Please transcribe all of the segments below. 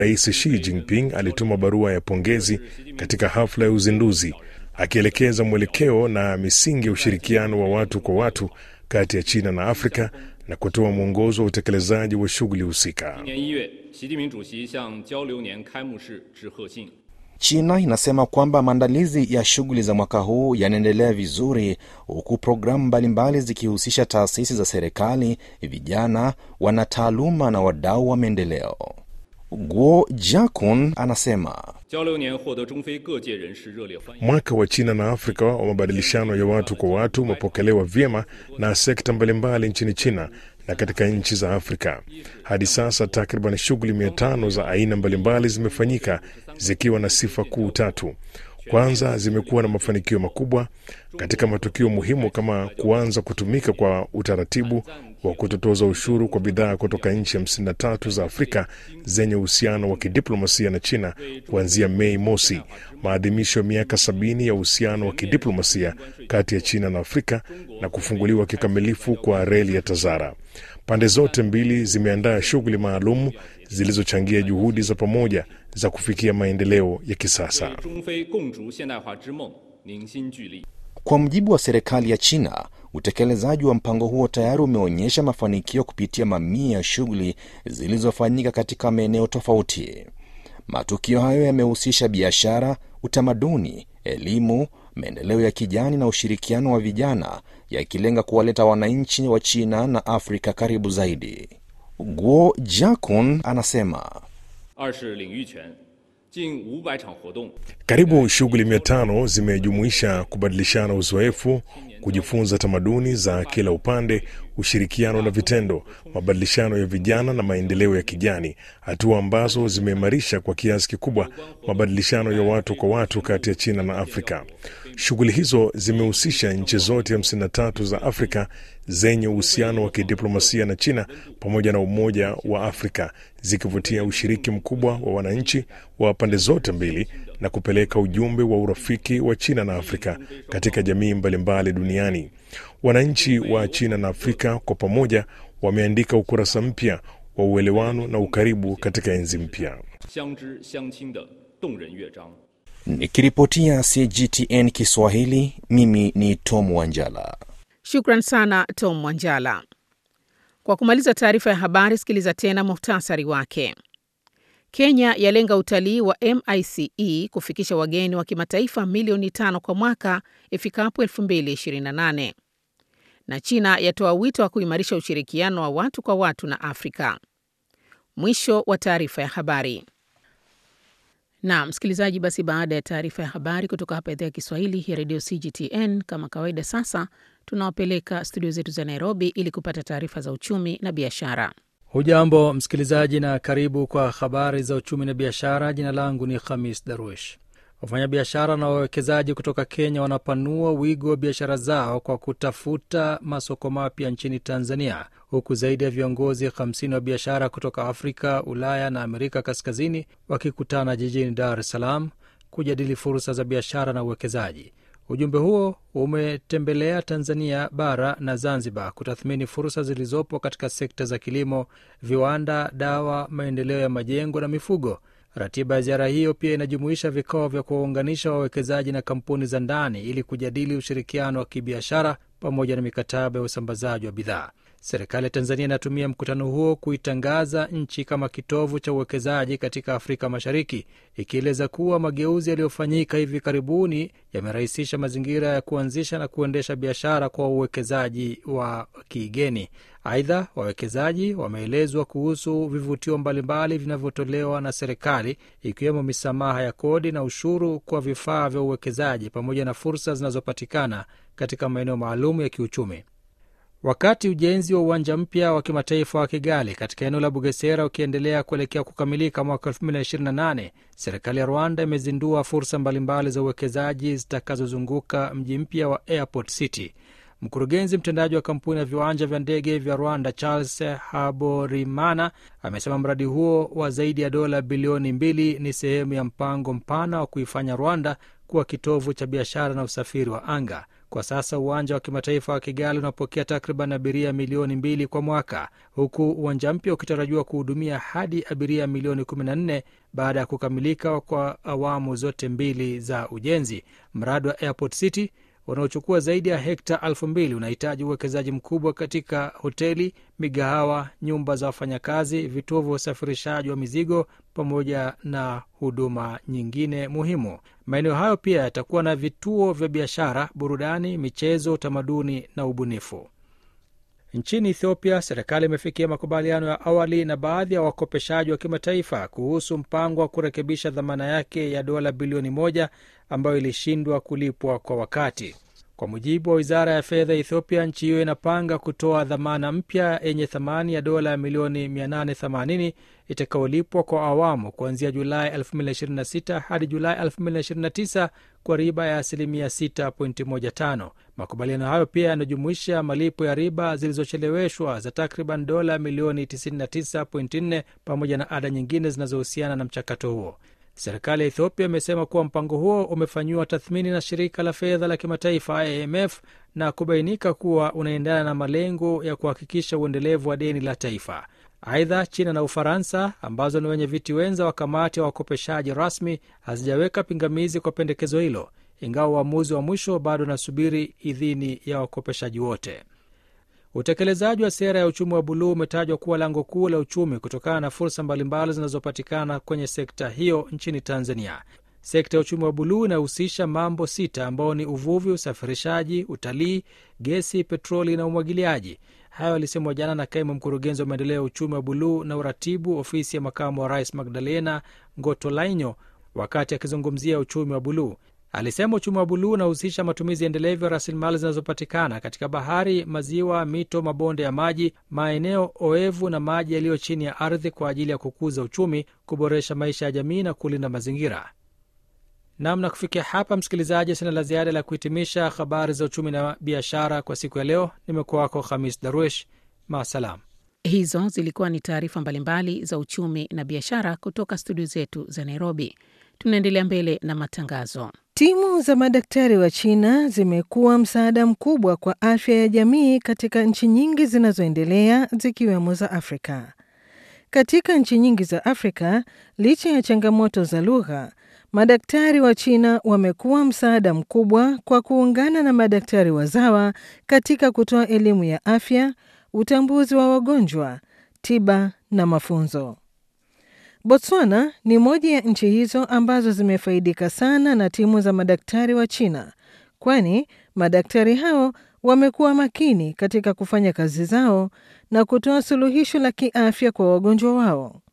Rais Xi Jinping alituma barua ya pongezi katika hafla ya uzinduzi, akielekeza mwelekeo na misingi ya ushirikiano wa watu kwa watu kati ya China na Afrika na kutoa mwongozo wa utekelezaji wa shughuli husika. China inasema kwamba maandalizi ya shughuli za mwaka huu yanaendelea vizuri, huku programu mbalimbali zikihusisha taasisi za serikali, vijana, wanataaluma na wadau wa maendeleo. Guo Jakun anasema mwaka wa China na Afrika wa mabadilishano ya watu kwa watu umepokelewa vyema na sekta mbalimbali nchini China na katika nchi za Afrika. Hadi sasa takriban shughuli mia tano za aina mbalimbali zimefanyika zikiwa na sifa kuu tatu. Kwanza, zimekuwa na mafanikio makubwa katika matukio muhimu kama kuanza kutumika kwa utaratibu wa kutotoza ushuru kwa bidhaa kutoka nchi hamsini na tatu za Afrika zenye uhusiano wa kidiplomasia na China kuanzia Mei mosi, maadhimisho ya miaka sabini ya uhusiano wa kidiplomasia kati ya China na Afrika na kufunguliwa kikamilifu kwa reli ya Tazara. Pande zote mbili zimeandaa shughuli maalum zilizochangia juhudi za pamoja za kufikia maendeleo ya kisasa. Kwa mujibu wa serikali ya China, utekelezaji wa mpango huo tayari umeonyesha mafanikio kupitia mamia ya shughuli zilizofanyika katika maeneo tofauti. Matukio hayo yamehusisha biashara, utamaduni, elimu, maendeleo ya kijani na ushirikiano wa vijana, yakilenga kuwaleta wananchi wa China na Afrika karibu zaidi. Guo Jakun anasema karibu shughuli mia tano zimejumuisha kubadilishana uzoefu, kujifunza tamaduni za kila upande, ushirikiano na vitendo, mabadilishano ya vijana na maendeleo ya kijani, hatua ambazo zimeimarisha kwa kiasi kikubwa mabadilishano ya watu kwa watu kati ya China na Afrika. Shughuli hizo zimehusisha nchi zote 53 za Afrika zenye uhusiano wa kidiplomasia na China pamoja na Umoja wa Afrika, zikivutia ushiriki mkubwa wa wananchi wa pande zote mbili na kupeleka ujumbe wa urafiki wa China na Afrika katika jamii mbalimbali duniani. Wananchi wa China na Afrika kwa pamoja wameandika ukurasa mpya wa uelewano na ukaribu katika enzi mpya. Nikiripotia CGTN Kiswahili, mimi ni Tom Wanjala. Shukran sana Tom Wanjala. Kwa kumaliza taarifa ya habari, sikiliza tena muhtasari wake. Kenya yalenga utalii wa MICE kufikisha wageni wa kimataifa milioni tano kwa mwaka ifikapo 2028 na China yatoa wito wa kuimarisha ushirikiano wa watu kwa watu na Afrika. Mwisho wa taarifa ya habari. Na msikilizaji, basi baada ya taarifa ya habari kutoka hapa idhaa ya Kiswahili ya redio CGTN, kama kawaida, sasa tunawapeleka studio zetu za Nairobi ili kupata taarifa za uchumi na biashara. Hujambo msikilizaji, na karibu kwa habari za uchumi na biashara. Jina langu ni Khamis Darwish. Wafanyabiashara na wawekezaji kutoka Kenya wanapanua wigo wa biashara zao kwa kutafuta masoko mapya nchini Tanzania, huku zaidi ya viongozi 50 wa biashara kutoka Afrika, Ulaya na Amerika Kaskazini wakikutana jijini Dar es Salaam kujadili fursa za biashara na uwekezaji. Ujumbe huo umetembelea Tanzania bara na Zanzibar kutathmini fursa zilizopo katika sekta za kilimo, viwanda, dawa, maendeleo ya majengo na mifugo. Ratiba ya ziara hiyo pia inajumuisha vikao vya kuwaunganisha wawekezaji na kampuni za ndani ili kujadili ushirikiano wa kibiashara pamoja na mikataba ya usambazaji wa bidhaa. Serikali ya Tanzania inatumia mkutano huo kuitangaza nchi kama kitovu cha uwekezaji katika Afrika Mashariki, ikieleza kuwa mageuzi yaliyofanyika hivi karibuni yamerahisisha mazingira ya kuanzisha na kuendesha biashara kwa uwekezaji wa kigeni. Aidha, wawekezaji wameelezwa kuhusu vivutio mbalimbali vinavyotolewa na serikali, ikiwemo misamaha ya kodi na ushuru kwa vifaa vya uwekezaji pamoja na fursa zinazopatikana katika maeneo maalum ya kiuchumi. Wakati ujenzi wa uwanja mpya wa kimataifa wa Kigali katika eneo la Bugesera ukiendelea kuelekea kukamilika mwaka 2028, serikali ya Rwanda imezindua fursa mbalimbali za uwekezaji zitakazozunguka mji mpya wa Airport City. Mkurugenzi mtendaji wa kampuni ya viwanja vya ndege vya Rwanda, Charles Haborimana, amesema mradi huo wa zaidi ya dola bilioni mbili ni sehemu ya mpango mpana wa kuifanya Rwanda kuwa kitovu cha biashara na usafiri wa anga. Kwa sasa uwanja wa kimataifa wa Kigali unapokea takriban abiria milioni mbili kwa mwaka, huku uwanja mpya ukitarajiwa kuhudumia hadi abiria milioni 14 baada ya kukamilika kwa awamu zote mbili za ujenzi. Mradi wa Airport City unaochukua zaidi ya hekta elfu mbili unahitaji uwekezaji mkubwa katika hoteli, migahawa, nyumba za wafanyakazi, vituo vya usafirishaji wa mizigo pamoja na huduma nyingine muhimu. Maeneo hayo pia yatakuwa na vituo vya biashara, burudani, michezo, utamaduni na ubunifu. Nchini Ethiopia, serikali imefikia makubaliano ya awali na baadhi ya wakopeshaji wa kimataifa kuhusu mpango wa kurekebisha dhamana yake ya dola bilioni moja ambayo ilishindwa kulipwa kwa wakati. Kwa mujibu wa wizara ya fedha ya Ethiopia, nchi hiyo inapanga kutoa dhamana mpya yenye thamani ya dola milioni 880 itakayolipwa kwa awamu kuanzia Julai 2026 hadi Julai 2029 kwa riba ya asilimia 6.15. Makubaliano hayo pia yanajumuisha malipo ya riba zilizocheleweshwa za takriban dola milioni 99.4 pamoja na ada nyingine zinazohusiana na mchakato huo. Serikali ya Ethiopia imesema kuwa mpango huo umefanyiwa tathmini na shirika la fedha la kimataifa IMF na kubainika kuwa unaendana na malengo ya kuhakikisha uendelevu wa deni la taifa. Aidha, China na Ufaransa ambazo ni wenye viti wenza wa kamati ya wakopeshaji rasmi hazijaweka pingamizi kwa pendekezo hilo, ingawa uamuzi wa mwisho bado unasubiri idhini ya wakopeshaji wote. Utekelezaji wa sera ya uchumi wa buluu umetajwa kuwa lango kuu la uchumi kutokana na fursa mbalimbali zinazopatikana kwenye sekta hiyo nchini Tanzania. Sekta ya uchumi wa buluu inahusisha mambo sita ambao ni uvuvi, usafirishaji, utalii, gesi, petroli na umwagiliaji. Hayo alisemwa jana na kaimu mkurugenzi wa maendeleo ya uchumi wa buluu na uratibu, ofisi ya makamu wa rais Magdalena Ngotolainyo, wakati akizungumzia uchumi wa buluu. Alisema uchumi wa buluu unahusisha matumizi endelevu ya rasilimali zinazopatikana katika bahari, maziwa, mito, mabonde ya maji, maeneo oevu na maji yaliyo chini ya ardhi kwa ajili ya kukuza uchumi, kuboresha maisha ya jamii na kulinda mazingira. Namna kufikia hapa, msikilizaji, sina la ziada la kuhitimisha habari za uchumi na biashara kwa siku ya leo. Nimekuwa wako Khamis Darwish, maasalam. Hizo zilikuwa ni taarifa mbalimbali za uchumi na biashara kutoka studio zetu za Nairobi. Tunaendelea mbele na matangazo. Timu za madaktari wa China zimekuwa msaada mkubwa kwa afya ya jamii katika nchi nyingi zinazoendelea zikiwemo za Afrika. Katika nchi nyingi za Afrika, licha ya changamoto za lugha, madaktari wa China wamekuwa msaada mkubwa kwa kuungana na madaktari wazawa katika kutoa elimu ya afya, utambuzi wa wagonjwa, tiba na mafunzo. Botswana ni moja ya nchi hizo ambazo zimefaidika sana na timu za madaktari wa China, kwani madaktari hao wamekuwa makini katika kufanya kazi zao na kutoa suluhisho la kiafya kwa wagonjwa wao.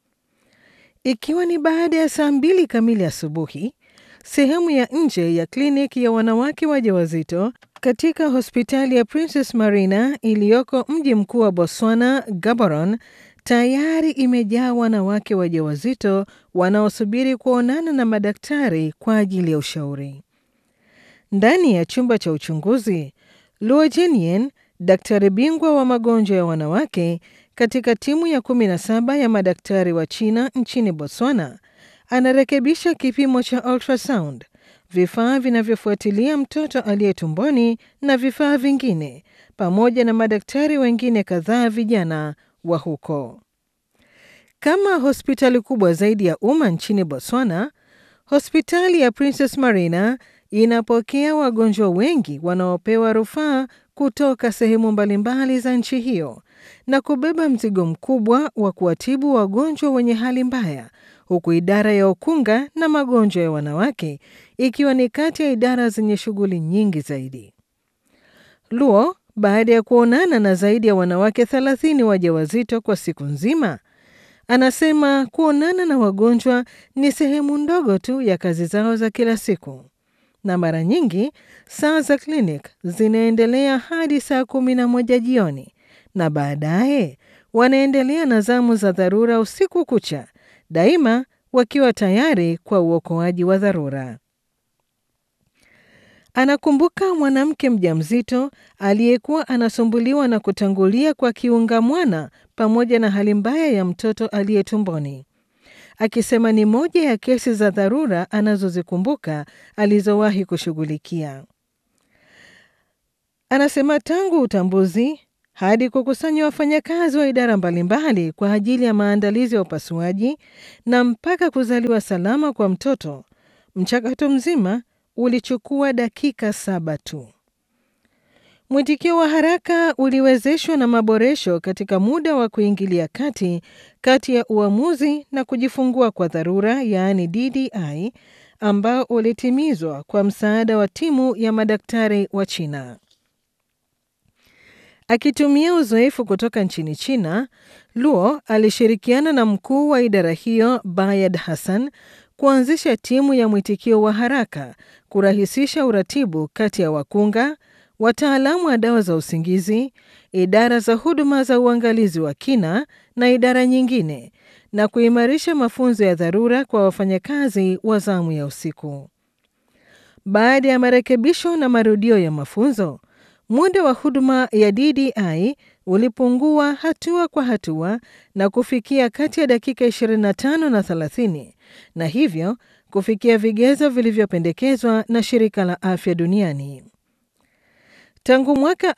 Ikiwa ni baada ya saa mbili kamili asubuhi, sehemu ya nje ya kliniki ya wanawake wajawazito katika hospitali ya Princess Marina iliyoko mji mkuu wa Botswana, Gaborone, tayari imejaa wanawake wajawazito wanaosubiri kuonana na madaktari kwa ajili ya ushauri. Ndani ya chumba cha uchunguzi, Luo Jinyen, daktari bingwa wa magonjwa ya wanawake katika timu ya 17 ya madaktari wa China nchini Botswana, anarekebisha kipimo cha ultrasound, vifaa vinavyofuatilia mtoto aliye tumboni na vifaa vingine, pamoja na madaktari wengine kadhaa vijana wa huko. Kama hospitali kubwa zaidi ya umma nchini Botswana, hospitali ya Princess Marina inapokea wagonjwa wengi wanaopewa rufaa kutoka sehemu mbalimbali za nchi hiyo na kubeba mzigo mkubwa wa kuwatibu wagonjwa wenye hali mbaya, huku idara ya ukunga na magonjwa ya wanawake ikiwa ni kati ya idara zenye shughuli nyingi zaidi. Luo baada ya kuonana na zaidi ya wanawake 30 wajawazito kwa siku nzima, anasema kuonana na wagonjwa ni sehemu ndogo tu ya kazi zao za kila siku, na mara nyingi saa za klinik zinaendelea hadi saa kumi na moja jioni, na baadaye wanaendelea na zamu za dharura usiku kucha, daima wakiwa tayari kwa uokoaji wa dharura. Anakumbuka mwanamke mjamzito aliyekuwa anasumbuliwa na kutangulia kwa kiunga mwana pamoja na hali mbaya ya mtoto aliye tumboni, akisema ni moja ya kesi za dharura anazozikumbuka alizowahi kushughulikia. Anasema tangu utambuzi hadi kukusanya wafanyakazi wa idara mbalimbali kwa ajili ya maandalizi ya upasuaji na mpaka kuzaliwa salama kwa mtoto, mchakato mzima ulichukua dakika saba tu. Mwitikio wa haraka uliwezeshwa na maboresho katika muda wa kuingilia kati kati ya uamuzi na kujifungua kwa dharura, yaani DDI, ambao ulitimizwa kwa msaada wa timu ya madaktari wa China. Akitumia uzoefu kutoka nchini China, Luo alishirikiana na mkuu wa idara hiyo Bayad Hassan kuanzisha timu ya mwitikio wa haraka kurahisisha uratibu kati ya wakunga, wataalamu wa dawa za usingizi, idara za huduma za uangalizi wa kina na idara nyingine, na kuimarisha mafunzo ya dharura kwa wafanyakazi wa zamu ya usiku. Baada ya marekebisho na marudio ya mafunzo, muda wa huduma ya DDI ulipungua hatua kwa hatua na kufikia kati ya dakika 25 na 30 na hivyo kufikia vigezo vilivyopendekezwa na Shirika la Afya Duniani. Tangu mwaka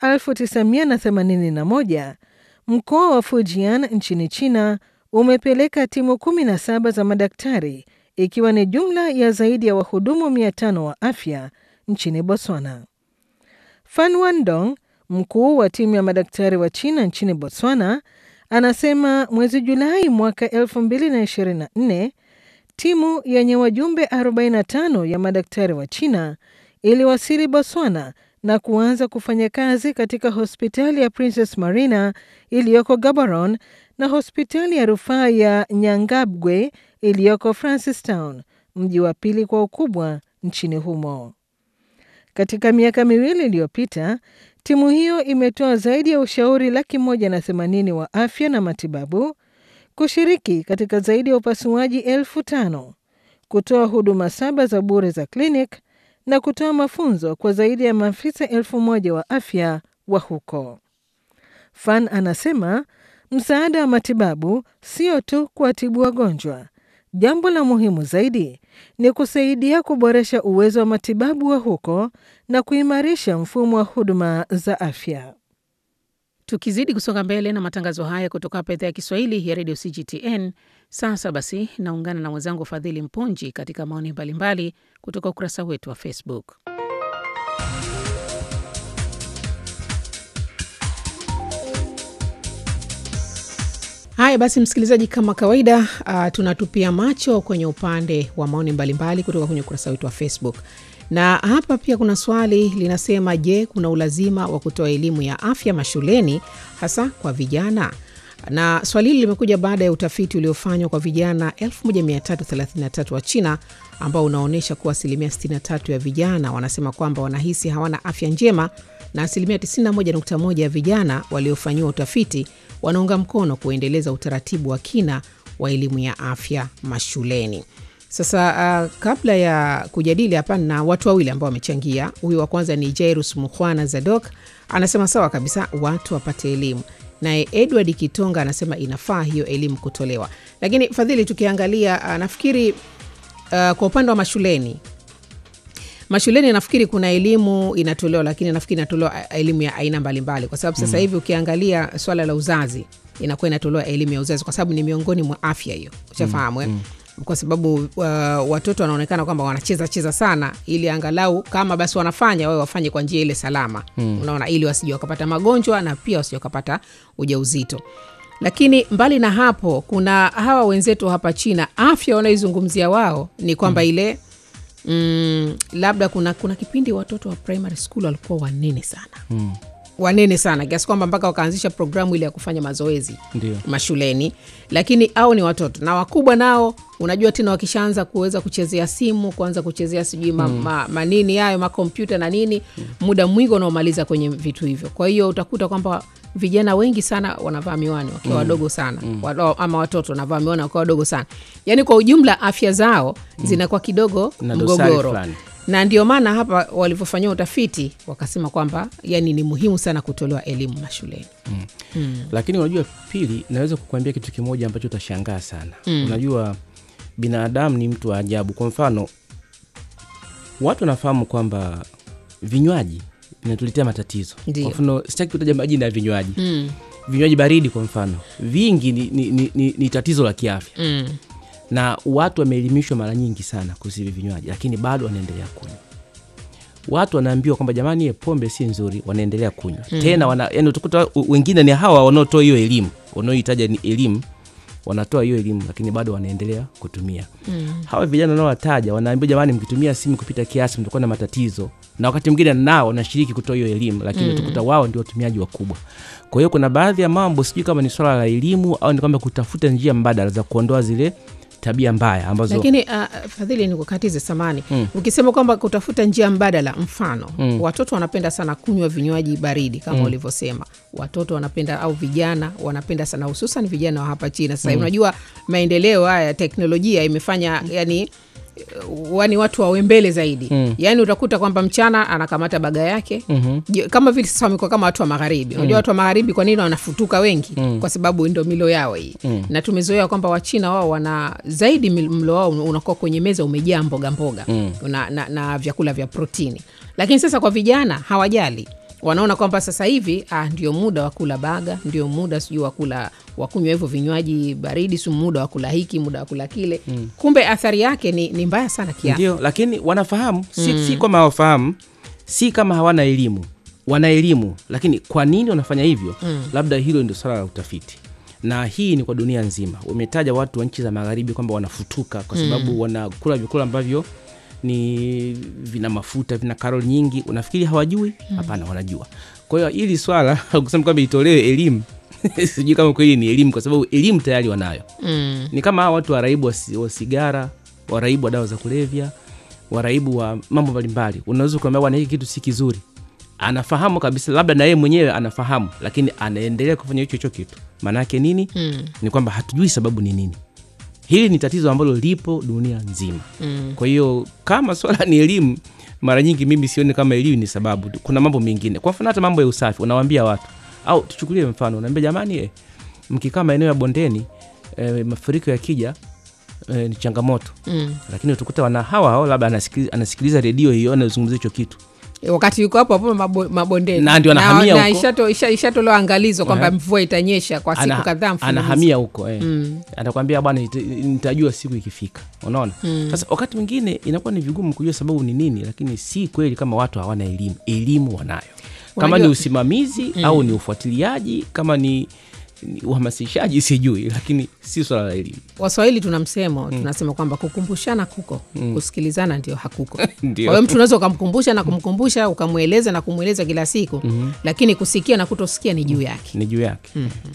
1981 mkoa wa Fujian nchini China umepeleka timu 17 za madaktari ikiwa ni jumla ya zaidi ya wahudumu 500 wa afya nchini Botswana. Fan Wandong, mkuu wa timu ya madaktari wa China nchini Botswana, anasema mwezi Julai mwaka 2024 timu yenye wajumbe 45 ya madaktari wa China iliwasili Botswana na kuanza kufanya kazi katika hospitali ya Princess Marina iliyoko Gaborone na hospitali ya rufaa ya Nyangabgwe iliyoko Francistown, mji wa pili kwa ukubwa nchini humo. Katika miaka miwili iliyopita, timu hiyo imetoa zaidi ya ushauri laki moja na themanini wa afya na matibabu, kushiriki katika zaidi ya upasuaji elfu tano, kutoa huduma saba za bure za klinik na kutoa mafunzo kwa zaidi ya maafisa elfu moja wa afya wa huko. Fan anasema msaada wa matibabu sio tu kuwatibu wagonjwa. Jambo la muhimu zaidi ni kusaidia kuboresha uwezo wa matibabu wa huko na kuimarisha mfumo wa huduma za afya. Tukizidi kusonga mbele na matangazo haya kutoka hapa idhaa ya Kiswahili ya redio CGTN. Sasa basi, naungana na mwenzangu Fadhili Mpunji katika maoni mbalimbali kutoka ukurasa wetu wa Facebook. Haya basi, msikilizaji, kama kawaida, uh, tunatupia macho kwenye upande wa maoni mbalimbali kutoka kwenye ukurasa wetu wa Facebook na hapa pia kuna swali linasema, je, kuna ulazima wa kutoa elimu ya afya mashuleni hasa kwa vijana? Na swali hili limekuja baada ya utafiti uliofanywa kwa vijana 1333 wa China ambao unaonyesha kuwa asilimia 63 ya vijana wanasema kwamba wanahisi hawana afya njema na asilimia 91.1 ya vijana waliofanyiwa utafiti wanaunga mkono kuendeleza utaratibu wa kina wa elimu ya afya mashuleni. Sasa uh, kabla ya kujadili hapa na watu wawili ambao wamechangia. Huyu wa kwanza ni Jairus Mukhwana Zadok, anasema sawa kabisa, watu wapate elimu. Naye Edward Kitonga anasema inafaa hiyo elimu kutolewa. Lakini Fadhili, tukiangalia uh, nafikiri uh, kwa upande wa mashuleni mashuleni nafikiri kuna elimu inatolewa, lakini nafikiri inatolewa elimu ya aina mbalimbali, kwa sababu sasa hivi ukiangalia swala la uzazi inakuwa inatolewa elimu ya uzazi, kwa sababu ni miongoni mwa afya hiyo, ushafahamu mm, mm kwa sababu uh, watoto wanaonekana kwamba wanacheza cheza sana, ili angalau kama basi wanafanya wawe wafanye kwa njia ile salama mm. Unaona, ili wasije wakapata magonjwa na pia wasije wakapata ujauzito. Lakini mbali na hapo, kuna hawa wenzetu hapa China, afya wanaoizungumzia wao ni kwamba mm. ile mm, labda kuna, kuna kipindi watoto wa primary school walikuwa wanene sana mm wanene sana kiasi kwamba mpaka wakaanzisha programu ile ya kufanya mazoezi Ndiyo. mashuleni, lakini au ni watoto na wakubwa nao, unajua tena wakishaanza kuweza kuchezea simu, kuanza kuchezea sijui ma, mm. ma, manini hayo makompyuta na nini mm. muda mwingi unaomaliza kwenye vitu hivyo. Kwa hiyo utakuta kwamba vijana wengi sana wanavaa miwani wakiwa wadogo sana mm. Walo, ama watoto wanavaa miwani wakiwa wadogo sana, yaani kwa ujumla afya zao mm. zinakuwa kidogo Na dosari mgogoro fulani. na ndio maana hapa walivyofanyiwa utafiti wakasema kwamba yani ni muhimu sana kutolewa elimu mashuleni. lakini unajua pili naweza kukuambia kitu kimoja ambacho utashangaa sana mm. unajua binadamu ni mtu wa ajabu kwa mfano watu wanafahamu kwamba vinywaji vinatuletea matatizo Ndiyo. kwa mfano sitaki kutaja majina ya vinywaji Mm. vinywaji baridi kwa mfano vingi ni, ni, ni, ni, ni tatizo la kiafya Mm. na watu wameelimishwa mara nyingi sana kuhusu hivi vinywaji lakini bado wanaendelea kunywa watu wanaambiwa kwamba jamani ye pombe si nzuri wanaendelea kunywa mm. tena wana, yani utakuta u- wengine ni hawa wanaotoa hiyo elimu wanaohitaja ni elimu wanatoa hiyo elimu lakini bado wanaendelea kutumia mm. hawa vijana wanaowataja wanaambiwa jamani mkitumia simu kupita kiasi mtakuwa na matatizo na wakati mwingine nao wanashiriki kutoa hiyo elimu lakini mm. utakuta wao ndio watumiaji wakubwa kwa hiyo kuna baadhi ya mambo sijui kama ni swala la elimu au ni kwamba kutafuta njia mbadala za kuondoa zile tabia mbaya ambazo lakini uh, fadhili ni kukatize samani mm. ukisema kwamba kutafuta njia mbadala mfano mm. watoto wanapenda sana kunywa vinywaji baridi kama mm. ulivyosema watoto wanapenda au vijana wanapenda sana hususan vijana wa hapa china sasa mm. unajua maendeleo haya ya teknolojia imefanya yani wani watu wawe mbele zaidi mm. yaani utakuta kwamba mchana anakamata baga yake mm-hmm. kama vile sasa wamekuwa kama watu wa magharibi unajua watu wa magharibi kwa nini wanafutuka wengi mm. kwa sababu ndo milo yao hii mm. na tumezoea kwamba wachina wao wana zaidi mil- mlo wao unakuwa kwenye meza umejaa mboga mboga mm. na, na, na vyakula vya protini lakini sasa kwa vijana hawajali wanaona kwamba sasa hivi ah, ndio muda wa kula baga ndio muda sijui wa kula wa kunywa hivyo vinywaji baridi si muda wa kula hiki muda wa kula kile mm. kumbe athari yake ni, ni mbaya sana kiafya ndio lakini wanafahamu si, mm. si kwamba hawafahamu si kama hawana elimu wana elimu lakini kwa nini wanafanya hivyo mm. labda hilo ndio swala la utafiti na hii ni kwa dunia nzima umetaja watu wa nchi za magharibi kwamba wanafutuka kwa sababu mm. wanakula vyakula ambavyo ni vina mafuta vina karol nyingi unafikiri hawajui hapana wanajua kwa hiyo hili swala kusema kwamba itolewe elimu sijui kama kweli ni elimu kwa sababu elimu tayari wanayo mm. ni kama hawa watu waraibu wa, si- wa sigara waraibu wa dawa za kulevya waraibu wa mambo mbalimbali unaweza kuambia bwana hiki kitu si kizuri anafahamu kabisa labda na yeye mwenyewe anafahamu lakini anaendelea kufanya hicho hicho kitu maanaake nini Mm. ni kwamba hatujui sababu ni nini hili ni tatizo ambalo lipo dunia nzima Mm. kwa hiyo kama swala ni elimu mara nyingi mimi sioni kama elimu ni sababu kuna mambo mengine kwa mfano hata mambo ya usafi unawambia watu au tuchukulie mfano unaambia jamani eh, mkikaa maeneo ya bondeni eh, mafuriko yakija eh, ni changamoto Mm. lakini utakuta wana hawa hao labda anasikiliza, anasikiliza redio hiyo anazungumzia hicho kitu wakati yuko hapo hapo mabo- mabondeni Na ndio anahamia na huko. ishato- isha- ishatolewa angalizo kwamba Eh. mvua itanyesha kwa siku Ana- kadhaa mfululizo. anahamia huko eh. Mm. atakwambia bwana nita- nitajua siku ikifika unaona sasa wakati mwingine inakuwa ni vigumu kujua sababu ni nini lakini si kweli kama watu hawana elimu elimu wanayo kama Unajua- ni usimamizi au ni ufuatiliaji kama ni, ni uhamasishaji sijui lakini si swala la elimu waswahili tuna msemo tunasema kwamba kukumbushana kuko kusikilizana ndio hakuko kwa Ndio. hiyo mtu unaweza ukamkumbusha na kumkumbusha ukamweleza na kumweleza kila siku lakini kusikia na kutosikia ni juu yake ni juu yake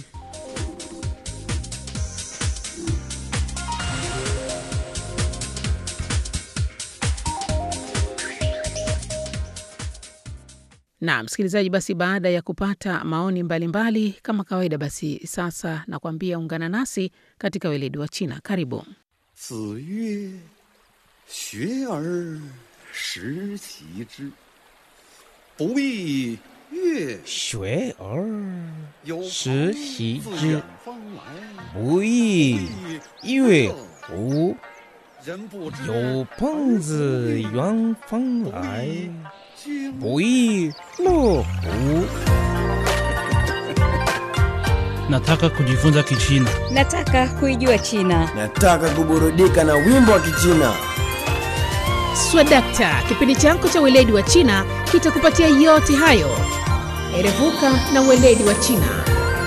na msikilizaji basi baada ya kupata maoni mbalimbali mbali, kama kawaida basi sasa nakwambia ungana nasi katika weledi wa china karibu 子曰：“学而时齐之，不亦乐学而有时朋习自之远方来， 不亦乐乎？ 人不知有朋自远方来， 君不亦乐乎？ Nataka kujifunza Kichina. Nataka kuijua China. Nataka kuburudika na wimbo wa Kichina. swadakta kipindi chako cha weledi wa china kitakupatia yote hayo erevuka na weledi wa china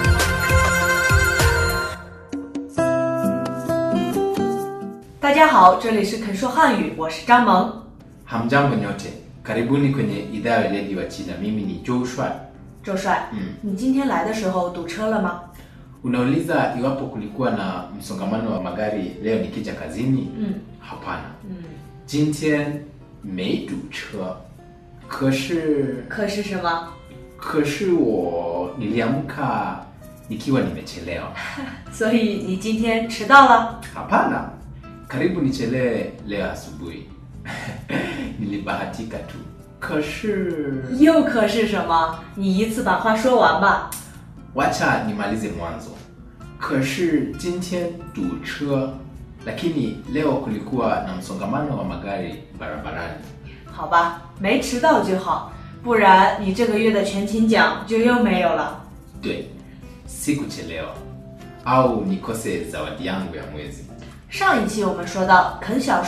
大家好，这里是肯说汉语，我是张萌。 Hamjambo nyote, karibuni kwenye idhaa ya weledi wa China. Mimi ni Joe Shuai. 周帅， 嗯， 你今天来的时候堵车了吗？ Unauliza iwapo kulikuwa na msongamano wa magari leo nikija kazini? 嗯 Hapana. 嗯， 今天没堵车，可是可是什么？ 可是我 niliamka nikiwa nimechelewa. 所以你今天迟到了？ Hapana, karibu nichelewe leo asubuhi. Nilibahatika tu. 可是又可是什么？你一次把话说完吧。 wacha nimalize mwanzo. 可是今天堵车, lakini leo kulikuwa na msongamano wa magari barabarani. 好吧，没迟到就好。 不然你这个月的全勤奖就又没有了。 对sikuchelewa au nikose zawadi yangu ya mwezi 上一期我们说到，肯小